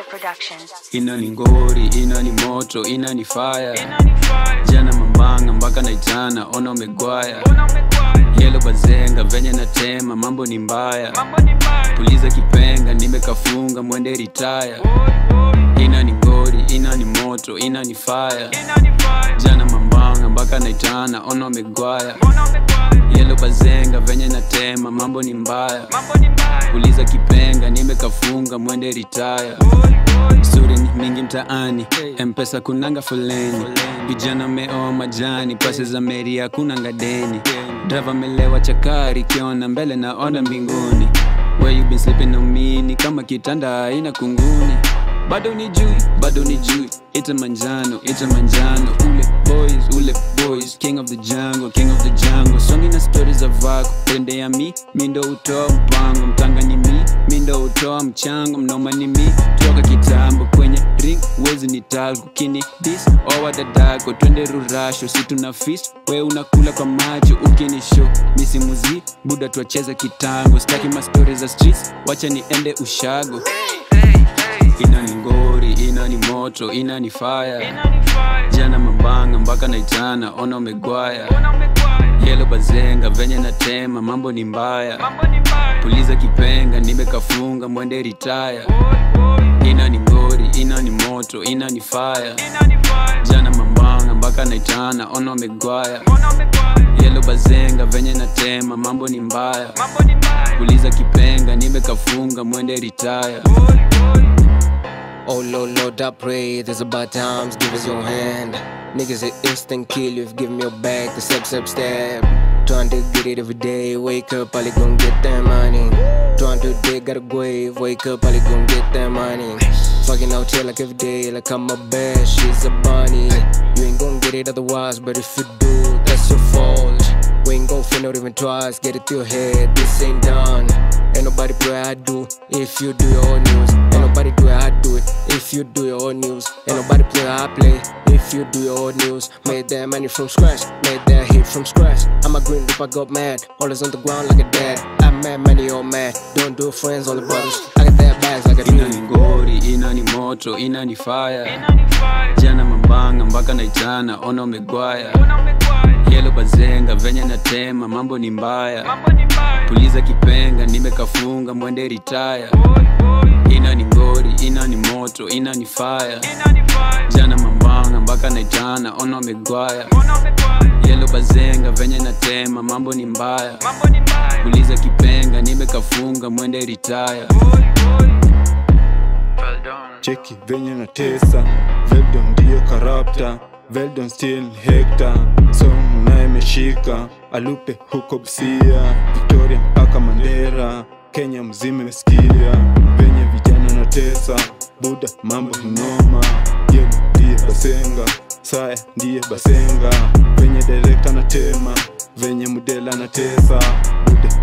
Production. ina ni ngori ina ni moto ina ni fire jana mambanga mpaka naitana ona umegwaya yelo bazenga venye natema mambo ni mbaya puliza kipenga nimekafunga mwende ritaya ina ni ngori ina ni moto ina ni fire jana mambanga mpaka naitana ona umegwaya yelo bazenga venye natema mambo ni mbaya puliza kipenga nimekafunga mwende ritaya suri ni mingi mtaani mpesa kunanga foleni vijana meoa majani pasi za meri hakunanga deni drava melewa chakari kiona mbele naona mbinguni Where you been sleeping on me ni kama kitanda haina kunguni bado ni jui bado ni jui ita manjano ita manjano ule boys ule boys king of the jungle king of the jungle songi na stori za vako pende ya mi mi ndo utoa mpango mtanga ni mi mi ndo utoa mchango mnoma ni mi toka kitambo kwenye ring wezi ni talgo kini dis owa dadako twende rurasho si tuna fist we unakula kwa macho ukini show misimuzi buda twacheza kitango staki mastori za streets wacha niende ushago ina ni ngori ina ni moto ina ni fire jana mambanga mpaka naitana ona umegwaya yelo bazenga venye natema mambo ni mbaya puliza kipenga nimekafunga mwende ritaya ina ni ngori ina ni moto ina ni fire jana mambanga mpaka naitana ona umegwaya yelo bazenga venye natema mambo ni mbaya puliza kipenga nimekafunga mwende ritaya Oh Lord, Lord, I pray there's about times, give us your hand. Niggas an instant kill you if give me your back, the step, step, step. Trying to get it every day, wake up, probably gon' get that money. Trying to dig out a grave, wake up, probably gon' get that money. Fucking out here like every day, like I'm a bad, she's a bunny. You ain't gon' get it otherwise, but if you do, that's your fault. We ain't gon' feel not even twice, get it through your head, this ain't done. Ain't nobody play I do if you do your own news. Ain't nobody do it, I do it if you do your own news. Ain't nobody play I play if you do your own news. Made that money from scratch, made that hit from scratch. I'm a green rip, I got mad, always on the ground like a dad. I'm mad, money all mad. Don't do friends, only brothers. I got that bags like a ina dream. ni ngori ina ni moto ina ni fire jana mambanga mpaka naitana ona umegwaya yelo bazenga venye natema mambo ni mbaya puliza kipenga nimekafunga mwende ritaya ina ni ngori ina ni moto ina ni fire jana mambanga mpaka naitana ona umegwaya yelo bazenga venye natema mambo ni mbaya puliza kipenga nimekafunga mwende ritaya cheki venye na tesa veldon ndiyo karapta veldon still hekta song naye imeshika alupe huko busia victoria mpaka mandera kenya mzima imesikia venye vijana na tesa buda mambo hinoma yelo ndiye basenga saya ndiye basenga venye direkta na tema venye mudela na tesa buda